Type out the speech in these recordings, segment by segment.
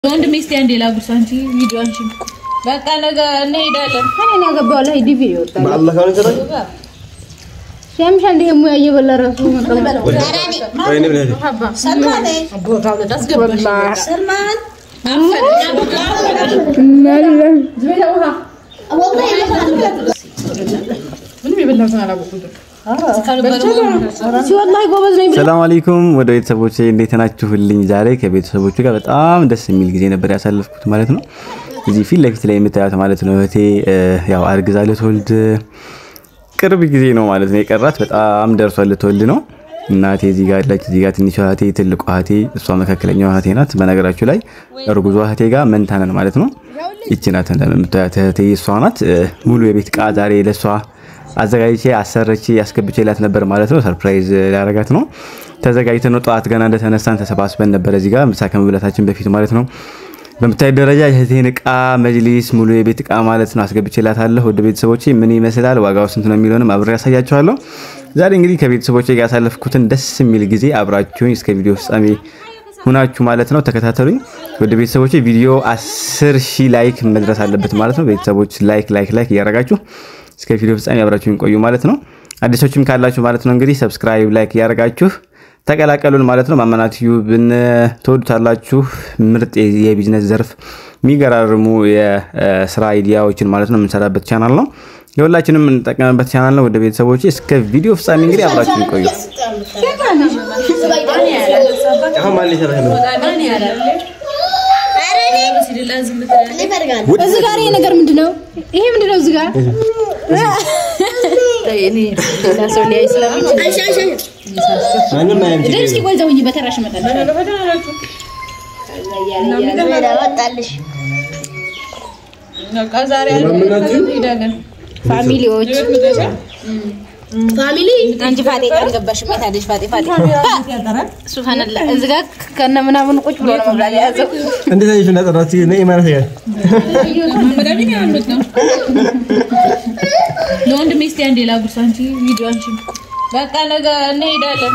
ወንድሜ እስኪ አንዴ ላጉርስ። አንቺ ቪዲዮ አንቺ በቃ ነገ እንሄዳለን። እኔ ያገባው ላይ ዲቪ ይወጣል። በአላህ ካሁን ይሰራል ሲያምሽ አንዴ ሙያ እየበላ ራሱ መቀመጥ ወይኔ ብለህ ሲወላሂ ጎበዝ ነኝ ብለህ ሰላም አለይኩም ወደ ቤተሰቦቼ እንዴት ናችሁልኝ? ዛሬ ከቤተሰቦቹ ጋር በጣም ደስ የሚል ጊዜ ነበር ያሳለፍኩት ማለት ነው። እዚህ ፊት ለፊት ላይ የምታዩት ማለት ነው እህቴ ያው አርግዛ ልትወልድ ቅርብ ጊዜ ነው ማለት ነው የቀራት። በጣም ደርሷል ልትወልድ ነው። እናቴ እዚህ ጋር አለች። እዚህ ጋር ትንሿ እህቴ፣ ትልቋ እህቴ፣ እሷ መካከለኛዋ እህቴ ናት። በነገራችሁ ላይ እርጉዟ እህቴ ጋር መንታ ነን ማለት ነው። ይቺ ናት እንደምታዩት እህቴ እሷ ናት። ሙሉ የቤት እቃ ዛሬ ለእሷ አዘጋጅቼ አሰረቼ ያስገብቼላት ነበር ማለት ነው። ሰርፕራይዝ ሊያረጋት ነው። ተዘጋጅተን ነው ጠዋት ገና እንደተነሳን ተሰባስበን ነበር እዚህ ጋር ምሳ ከመብላታችን በፊት ማለት ነው። በምታይ ደረጃ የእህቴን እቃ መጅሊስ፣ ሙሉ የቤት እቃ ማለት ነው አስገብቼላታለሁ። ወደ ቤተሰቦቼ ምን ይመስላል ዋጋው ስንት ነው የሚለውንም አብሬ ያሳያችኋለሁ። ዛሬ እንግዲህ ከቤተሰቦቼ ጋር ያሳለፍኩትን ደስ የሚል ጊዜ አብራችሁኝ እስከ ቪዲዮ ፍጻሜ ሁናችሁ ማለት ነው ተከታተሉኝ። ወደ ቤተሰቦቼ ቪዲዮ 10 ሺህ ላይክ መድረስ አለበት ማለት ነው። ቤተሰቦች ላይክ ላይክ ላይክ እያረጋችሁ እስከ ቪዲዮ ፍጻሜ አብራችሁን ቆዩ ማለት ነው። አዲሶችም ካላችሁ ማለት ነው እንግዲህ ሰብስክራይብ ላይክ እያረጋችሁ ተቀላቀሉን ማለት ነው። ማመናት ዩብን ትወዱታላችሁ። ምርጥ የቢዝነስ ዘርፍ የሚገራርሙ የስራ አይዲያዎችን ማለት ነው የምንሰራበት ቻናል ነው። የሁላችንም የምንጠቀምበት ቻናል ነው። ወደ ቤተሰቦች እስከ ቪዲዮ ፍጻሜ እንግዲህ አብራችሁን ቆዩ። አሁን ማን ሊሰራ ነው? እዚህ ጋር ይሄ ነገር ምንድን ነው? ይሄ ምንድን ነው? እዚህ ጋር ማንም አያም ችግር እስኪ ቆይ ዘውኝ በተራሽ እመጣለሁ። ፋሚሊዎች ፋሚሊ አንቺ ፋጤ አልገባሽም። የት አለሽ ፋጤ ፋጤ ሱብሃንአላ እዚህ ጋር ከነ ምናምን ቁጭ ብሎ ነው መብላት የያዘው። እንዴት አየሽ? እንዳጠራት ነይ ማለት ነው። ለወንድሜ እስኪ አንዴ ላጉርስ። አንቺ ቪዲዮ አንቺ በቃ ነገ እንሄዳለን።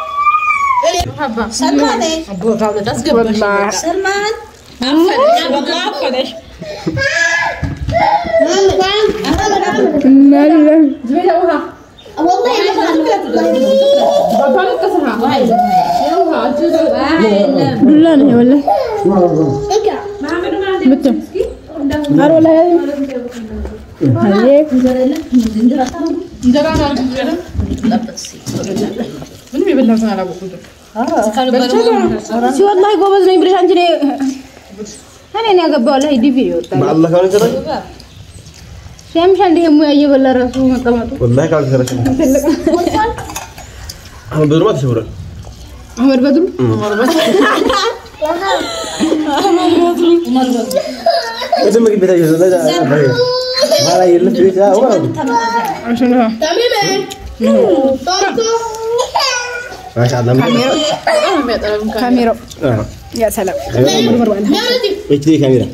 ዱላ ነው ወላሂ ምት አሮ ላይ አየ ሲወላሂ ጎበዝ ነኝ ብለሽ አንቺ እኔ እኔን ያገባው ላይ ዲቪ ይወጣል። በአላህ ካሁን ይሰራል ሲያምሽ አንዴ ሙያ እየበላ ራሱ መቀመጡ ወላሂ ካሁን ይሰራል። አሁን በድሮ ተሸውሯል። አህመድ በድሩ ወደ ምግብ ቤት አየሁ። ለዛ አባዬ ማራ የለም ቤት አዎ ማሻአላህ ካሜራው ያ ሰላም ኤችዲ ካሜራ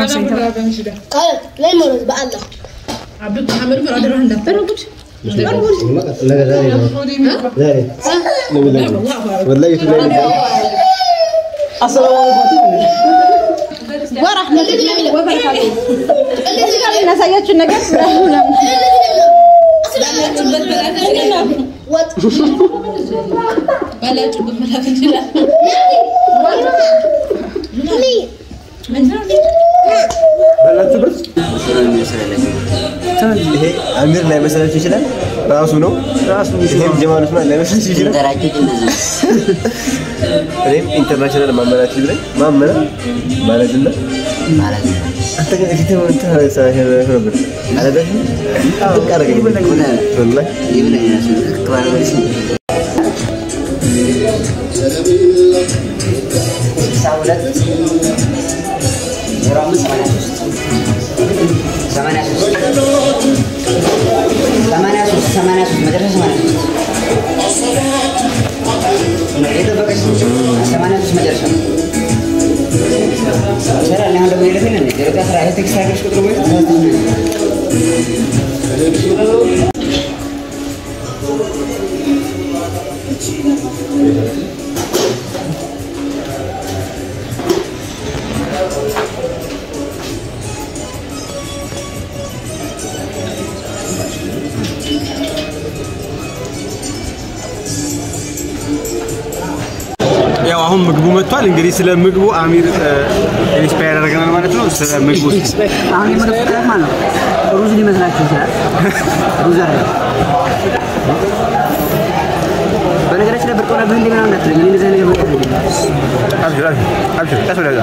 ነገ ዛሬ ነው ዛሬ ወላሂ ዩቱብ ላይ ነው እናሳያችሁ ነገር ባላችሁበት መላክ እንችላለን። ባላችሁበት ይሄ አሚር ላይ መሰላችሁ ይችላል። ራሱ ነው ራሱ ይሄም ጀማል ኡስማን ላይ መሰላችሁ ይችላል። እኔም ኢንተርናሽናል ማመናት ይብለኝ ማመና ማለትና አንተ ግን እዚህ ተው እንትን ሰራሽ ነበር አለበት በቃ አረገኝ ወላሂ ያው አሁን ምግቡ መጥቷል። እንግዲህ ስለ ምግቡ አሚር ኢንስፓየር ያደርገናል ማለት ነው። ስለ ምግቡ አሁን የምንፈጥረት ማለት ነው። ሩዝ ሊመስላችሁ ይችላል። ሩዝ አይደለም። በነገራችን ላይ ብርቅ ሆነብህ እንደ ምናምን እንዳትለኝ። እኔ እንደዚህ አይነት ነገር ብርቅ አይደለም። አብሽር አብሽር አብሽር ቀስ ወደዛ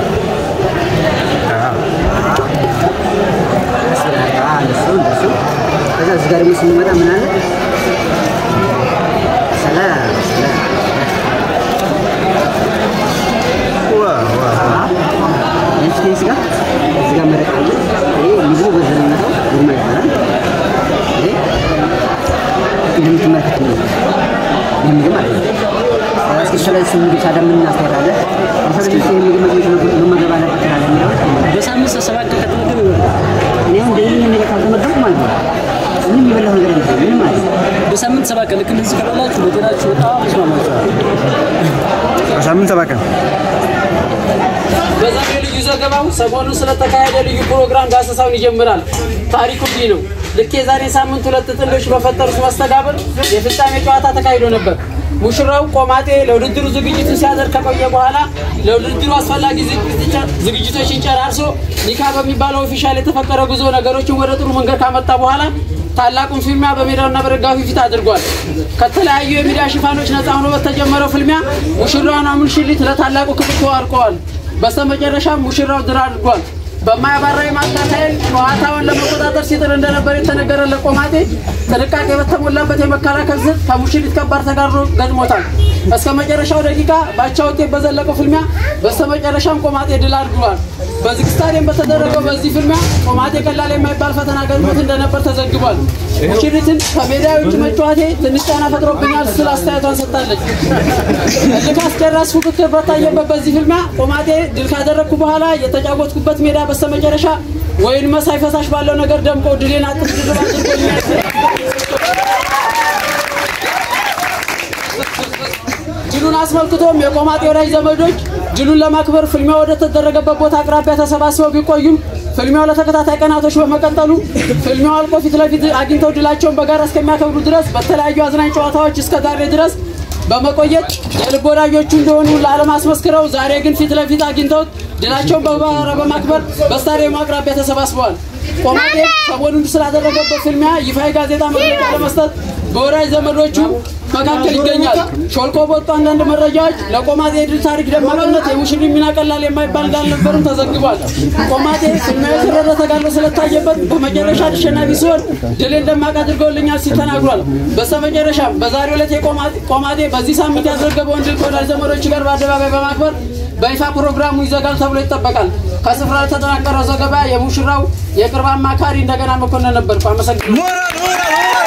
አዎ፣ እንደሱ እንደሱ። ከዛ እዚህ ጋር ደግሞ ስንመጣ ምን አለ? ሰላም ሰላም የቺኬን ስጋ እዚህ ጋር መረቅ አለ። ይሄ ምግቡ በዘነነው ጉርማ ይባላል። ይሄ እንደምትመለከት ነው። ይህ ምግብ ማለት ነው። እስኪ ስለዚህ ምግብ ታዲያ ምን አስተያየት አለ? ስለዚህ ይህ ምግብ መግብ መመገብ አለበት ትላለህ የሚለው በሳምንት ሰባት ቀን ከተመገብ ይሆናል። እኔ አሁን እንደዚህ ነገር ካልተመገብኩ ማለት ነው ምንም የበላሁ ነገር የለም። ምንም ማለት ነው። በሳምንት ሰባት ቀን ልክ እንደዚህ ከበላችሁ ለጤናችሁ በጣም ይስማማችኋል። በሳምንት ሰባት ቀን በዛሬ ልዩ ዘገባው ሰሞኑን ስለተካሄደ ልዩ ፕሮግራም ዳሰሳውን ይጀምራል። ታሪኩ እንዲህ ነው። ልክ የዛሬ ሳምንት ሁለት ጥንዶች በፈጠሩት መስተጋብር የፍጻሜ ጨዋታ ተካሂዶ ነበር። ሙሽራው ቆማጤ ለውድድሩ ዝግጅቱን ሲያደርግ ከቆየ በኋላ ለውድድሩ አስፈላጊ ዝግጅቶች- ዝግጅቶችን ጨራርሶ ኒካ በሚባለው ኦፊሻል የተፈቀረ ጉዞ ነገሮችን ወደ ጥሩ መንገድ ካመጣ በኋላ ታላቁን ፍልሚያ በሜዳውና በደጋፊው ፊት አድርጓል። ከተለያዩ የሚዲያ ሽፋኖች ነፃ ሆኖ በተጀመረው ፍልሚያ ሙሽራዋና ሙሽሪት ለታላቁ ክብር ተዋርቀዋል። በስተመጨረሻም ሙሽራው ድል አድርጓል። በማያባራ የማጥቃት ኃይል ጨዋታውን ለመቆጣጠር ሲጥር እንደነበር የተነገረለት ቆማጤ ጥንቃቄ በተሞላበት የመከላከል ስልት ከሙሽሪት ከባድ ተጋድሎ ገጥሞታል። እስከ መጨረሻው ደቂቃ ባቻ ውጤት በዘለቀው ፍልሚያ በስተመጨረሻም ቆማጤ ድል አድርጓል። በዚህ ስታዲየም በተደረገው በዚህ ፍልሚያ ቆማጤ ቀላል የማይባል ፈተና ገጥሞት እንደነበር ተዘግቧል። ሙሽሪትን ከሜዳ ውጭ መጫወቴ ትንሽ ጫና ፈጥሮብኛል ስትል አስተያየቷን ሰጥታለች። እልክ አስጨራሽ ፉክክር በታየበት በዚህ ፍልሚያ ቆማጤ ድል ካደረግኩ በኋላ የተጫወትኩበት ሜዳ በስተመጨረሻ ወይን መሳይ ፈሳሽ ባለው ነገር ደምቆ ድሌን አጥፍ ድርብ አድርጎኛል። ድሉን አስመልክቶም የቆማጤ ወዳጅ ዘመዶች ድሉን ለማክበር ፍልሚያው ወደ ተደረገበት ቦታ አቅራቢያ ተሰባስበው ቢቆዩም ፍልሚያው ለተከታታይ ቀናቶች በመቀጠሉ ፍልሚያው አልቆ ፊት ለፊት አግኝተው ድላቸውን በጋራ እስከሚያከብሩ ድረስ በተለያዩ አዝናኝ ጨዋታዎች እስከ ዛሬ ድረስ በመቆየት የልብ ወዳጆቹ እንደሆኑ ለዓለም አስመስክረው ዛሬ ግን ፊት ለፊት አግኝተውት ድላቸውን በጋራ በማክበር በስታዲየሙ አቅራቢያ ተሰባስበዋል። ቆማጤ ሰሞኑን ስላደረገበት ፍልሚያ ይፋዊ ጋዜጣ መግለጫ ለመስጠት በወዳጅ ዘመዶቹ መካከል ይገኛል። ሾልኮ በወጡ አንዳንድ መረጃዎች ለቆማጤ የድል ታሪክ ደማቅነት የሙሽሪ ሚና ቀላል የማይባል እንዳልነበርም ተዘግቧል። ቆማጤ ፍልሚያው የከረረ ተጋድሎ ስለታየበት በመጨረሻ አሸናፊ ሲሆን ድልን ደማቅ አድርገውልኛል ሲል ተናግሯል። በስተመጨረሻም በዛሬው ዕለት የቆማጤ- ቆማጤ በዚህ ሳምንት ያስረገበውን ድል ከወዳጅ ዘመዶች ጋር በአደባባይ በማክበር በይፋ ፕሮግራሙ ይዘጋል ተብሎ ይጠበቃል። ከስፍራ የተጠናቀረው ዘገባ የሙሽራው የቅርብ አማካሪ እንደገና መኮንን ነበርኩ። አመሰግናለሁ።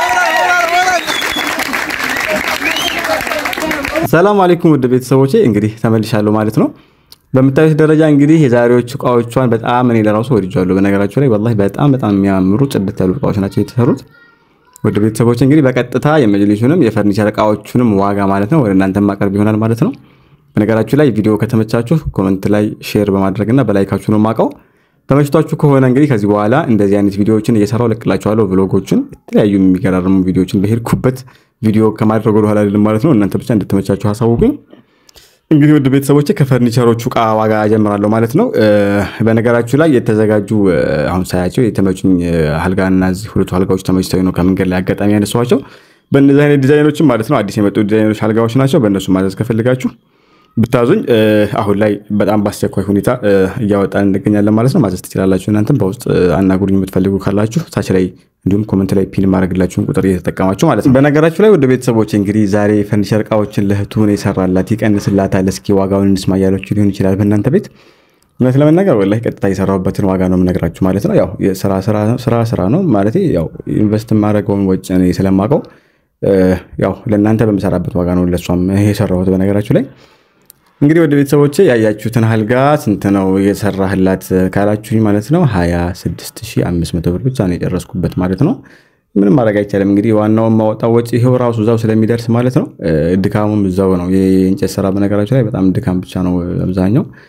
ሰላም አለይኩም ውድ ቤተሰቦቼ እንግዲህ ተመልሻለሁ ማለት ነው። በምታዩት ደረጃ እንግዲህ የዛሬዎቹ እቃዎቿን በጣም እኔ ለራሱ ወድጃለሁ። በነገራቸው ላይ ወላሂ በጣም በጣም የሚያምሩ ጽድት ያሉ እቃዎች ናቸው የተሰሩት። ውድ ቤተሰቦች እንግዲህ በቀጥታ የመጅሊሱንም የፈርኒቸር እቃዎቹንም ዋጋ ማለት ነው ወደ እናንተ ማቀርብ ይሆናል ማለት ነው። በነገራችሁ ላይ ቪዲዮ ከተመቻችሁ ኮመንት ላይ ሼር በማድረግና በላይካችሁ ነው የማውቀው። ተመችቷችሁ ከሆነ እንግዲህ ከዚህ በኋላ እንደዚህ አይነት ቪዲዮዎችን እየሰራው ለቅላችኋለሁ። ብሎጎችን፣ የተለያዩ የሚገራርሙ ቪዲዮዎችን በሄድኩበት ቪዲዮ ከማድረግ ወደ ኋላ አይደለም ማለት ነው። እናንተ ብቻ እንድትመቻችሁ ሀሳቡኝ። እንግዲህ ውድ ቤተሰቦች ከፈርኒቸሮቹ እቃ ዋጋ ጀምራለሁ ማለት ነው። እ፣ በነገራችሁ ላይ የተዘጋጁ እ፣ አሁን ሳያቸው የተመቹኝ እ፣ አልጋና እዚህ ሁለቱ አልጋዎች ተመችተው ነው ከመንገድ ላይ አጋጣሚ ያነሷቸው። በእነዚህ አይነት ዲዛይኖችም ማለት ነው አዲስ የመጡ ዲዛይኖች አልጋዎች ናቸው። በእነሱ ማዘዝ ከፈልጋችሁ ብታዙኝ እ፣ አሁን ላይ በጣም በአስቸኳይ ሁኔታ እ፣ እያወጣን እንገኛለን ማለት ነው። ማዘዝ ትችላላችሁ። እናንተም በውስጥ እ፣ አናግሩኝ የምትፈልጉ ካላችሁ ታች ላይ እንዲሁም ኮመንት ላይ ፒን ማድረግላችሁን ቁጥር እየተጠቀማችሁ ማለት ነው። በነገራችሁ ላይ ወደ ቤተሰቦች እንግዲህ ዛሬ ፈርኒቸር እቃዎችን ለእህቱ ነው የሰራላት ይቀንስላታል፣ እስኪ ዋጋውን እንስማ እያላችሁ ሊሆን ይችላል በእናንተ ቤት እውነት ለመናገር ወላሂ ቀጥታ የሰራሁበትን ዋጋ ነው የምነግራችሁ ማለት ነው። ያው የስራ ስራ ስራ ነው ማለት ያው ኢንቨስት ማድረገውን ወጪ እኔ ስለማውቀው እ፣ ያው ለእናንተ በምሰራበት ዋጋ ነው ለእሷም የሰራሁት በነገራችሁ ላይ እንግዲህ ወደ ቤተሰቦቼ ያያችሁትን አልጋ ስንት ነው የሰራህላት ካላችሁኝ ማለት ነው 26500 ብር ብቻ ነው የጨረስኩበት ማለት ነው። ምንም ማድረግ አይቻልም። እንግዲህ ዋናውን ማወጣው ወጪ ይሄው ራሱ እዛው ስለሚደርስ ማለት ነው። እ፣ ድካሙም እዛው ነው። የእንጨት ስራ በነገራችሁ ላይ በጣም ድካም ብቻ ነው አብዛኛው።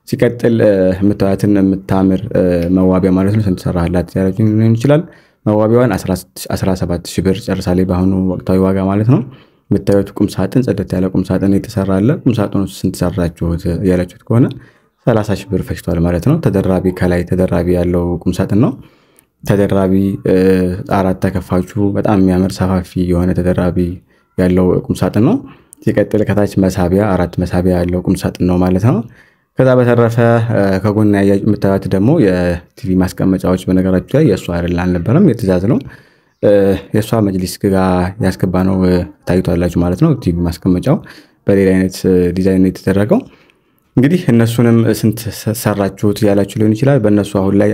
ሲቀጥል እ፣ የምታዩትን የምታምር እ፣ መዋቢያ ማለት ነው ስንት ሰራህላት ያላችሁ ሊሆን ይችላል። መዋቢያዋን 17 ሺህ ብር ጨርሳለች በአሁኑ ወቅታዊ ዋጋ ማለት ነው። የምታዩት ቁም ሳጥን ጽደት ያለ ቁም ሳጥን የተሰራ አለ። ቁም ሳጥኑ ስንት ሰራችሁት ያላችሁት ከሆነ 30 ሺህ ብር ፈጅቷል ማለት ነው። ተደራቢ ከላይ ተደራቢ ያለው ቁም ሳጥን ነው። ተደራቢ እ፣ አራት ተከፋቹ በጣም የሚያምር ሰፋፊ የሆነ ተደራቢ ያለው ቁም ሳጥን ነው። ሲቀጥል ከታች መሳቢያ አራት መሳቢያ ያለው ቁም ሳጥን ነው ማለት ነው። ከዛ በተረፈ እ፣ ከጎን ያያ የምታዩት ደግሞ የቲቪ ማስቀመጫዎች በነገራችሁ ላይ የእሷ አይደል አልነበረም፣ የትእዛዝ ነው። እ፣ የእሷ መጅሊስ ጋ ያስገባ ነው እ፣ ታዩታላችሁ ማለት ነው። ቲቪ ማስቀመጫው በሌላ አይነት እ፣ ዲዛይን ነው የተደረገው። እንግዲህ እነሱንም ስንት ሰራችሁት ያላችሁ ሊሆን ይችላል። በእነሱ አሁን ላይ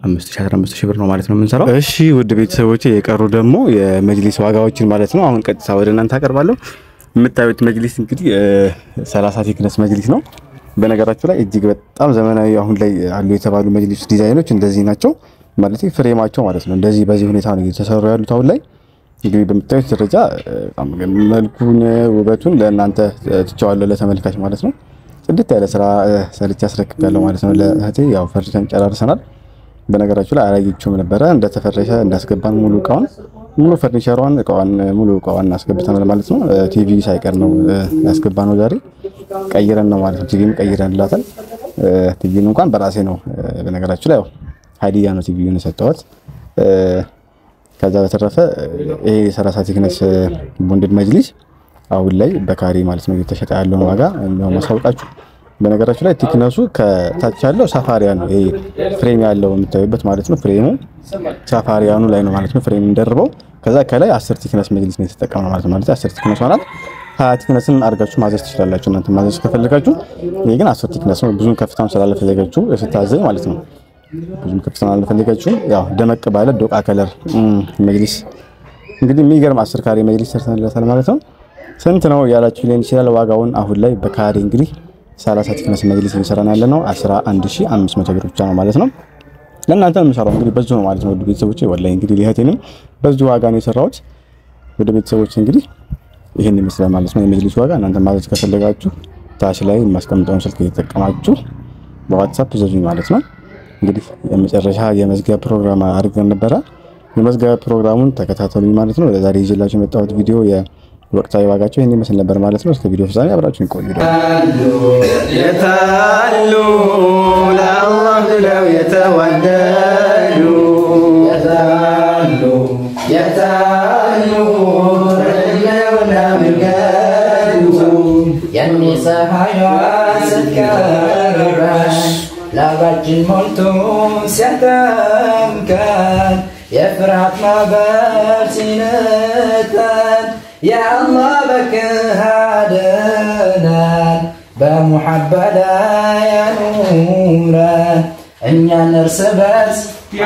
15 ሺህ ብር ነው ማለት ነው የምንሰራው። እሺ ውድ ቤተሰቦች የቀሩ ደግሞ የመጅሊስ ዋጋዎችን ማለት ነው አሁን ቀጥታ ወደ እናንተ አቀርባለሁ። የምታዩት መጅሊስ እንግዲህ እ፣ 30 ቴክነስ መጅሊስ ነው። በነገራችሁ ላይ እጅግ በጣም ዘመናዊ አሁን ላይ አሉ የተባሉ መጅሊስ ዲዛይኖች እንደዚህ ናቸው ማለት ፍሬማቸው ማለት ነው። እንደዚህ በዚህ ሁኔታ ነው እየተሰሩ ያሉት አሁን ላይ እንግዲህ በምታዩት ደረጃ እ፣ በጣም መልኩን ውበቱን ለእናንተ እ፣ ትቼዋለሁ ለተመልካች ማለት ነው። ጽድት ያለ ስራ እ፣ ሰርቼ አስረክቤያለሁ ማለት ነው ለእህቴ። ያው ፈርሸን ጨራርሰናል። በነገራችሁ ላይ አላየችውም ነበረ እንደተፈረሸ እንዳስገባን ሙሉ እቃውን ሙሉ ፈርኒቸሯን እቃዋን ሙሉ እቃዋን አስገብተናል ማለት ነው። እ፣ ቲቪ ሳይቀር ነው እ፣ ያስገባነው ዛሬ ቀይረን ነው ማለት ነው። ቲቪም ቀይረንላታል። እ፣ ቲቪን እንኳን በራሴ ነው እ፣ በነገራችሁ ላይ ያው ሀዲያ ነው ቲቪውን የሰጠኋት። እ፣ ከዛ በተረፈ ይሄ የሰላሳ ቴክነስ ቦንድድ መጅሊስ አሁን ላይ በካሬ ማለት ነው እየተሸጠ ያለውን ዋጋ ነው ማሳወቃችሁ። በነገራችሁ ላይ ቲክነሱ ከታች ያለው ሳፋሪያ ነው። ይሄ ፍሬም ያለው የምታዩበት ማለት ነው። ፍሬሙ ሳፋሪያኑ ላይ ነው ማለት ነው። ፍሬም እንደርበው ከዛ ከላይ አስር ቲክነስ መጅሊስ ነው የተጠቀምነው ማለት ነው። ማለት አስር ቲክነስ ሆናት ሀያ ቲክነስን አድርጋችሁ ማዘዝ ትችላላችሁ እናንተ ማዘዝ ከፈለጋችሁ። ይሄ ግን አስር ቲክነስ ነው። ብዙም ከፍታም ስላለፈለጋችሁ ስታዘኝ ማለት ነው ብዙም ከፍታ አልፈለጋችሁም። ያው ደመቅ ባለ ዶቃ ከለር መጅሊስ እንግዲህ የሚገርም አስር ካሬ መጅሊስ ሰርተንለታል ማለት ነው። ስንት ነው ያላችሁ ሊሆን ይችላል። ዋጋውን አሁን ላይ በካሬ እንግዲህ 30 ቲክነስ መጅሊስ እየሰራን ያለ ነው 11500 ብር ብቻ ነው ማለት ነው። ለእናንተ የምሰራው እንግዲህ በዚሁ ነው ማለት ነው። ወደ ቤተሰቦቼ ወላሂ እንግዲህ ሊህቴንም በዚሁ ዋጋ ነው የሰራሁት። ወደ ቤተሰቦቼ እንግዲህ ይህን ይመስላል ማለት ነው የመጅሊስ ዋጋ። እናንተ ማዘዝ ከፈለጋችሁ ታች ላይ የማስቀምጠውን ስልክ እየተጠቀማችሁ በዋትሳፕ ዘዙኝ ማለት ነው። እንግዲህ የመጨረሻ የመዝጊያ ፕሮግራም አድርገን ነበረ። የመዝጊያ ፕሮግራሙን ተከታተሉኝ ማለት ነው። ለዛሬ ይዤላችሁ የመጣሁት ቪዲዮ የወቅታዊ ዋጋቸው ይህን ይመስል ነበር ማለት ነው። እስከ ቪዲዮ ፍጻሜ አብራችሁን ቆዩ። የታሉ ለአላህ ብለው የተዋደዱ የታሉ የታሉ ረጅመውና መንገዱ የሚፀሐይዋ ስትቀርበን ላባችን ሞልቶ ሲያጠምቀን የፍርሃት ማዕበል ሲነጠን የአላህ በክህ አድነን በሙሐባ ላይ ያኑረን እኛን እርስ በርስ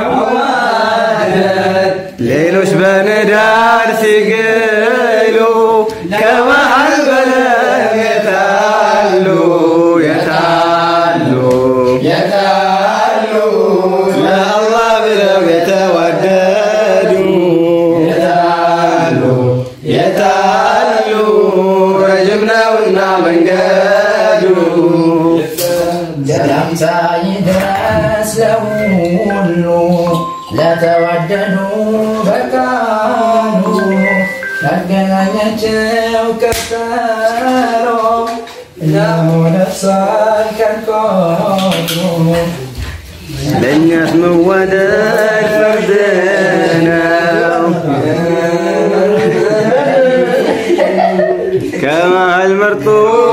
ያዋደን ሌሎች በንዳድ ሲግሉ ከመሃል በለም የታሉ የታሉ የታሉ ለአላህ ብለው የተዋደዱ የታሉ የታሉ ረጅም ነውና መንገዱ ሰላምታ ይድረስ ለሁሉ ለተዋደዱ በቃሉ ያገናኛቸው ቀጠሮ እነሆ ደርሷል ቀን ለእኛስ መዋደድ ፈርድ ነው ከመሃል መርጦ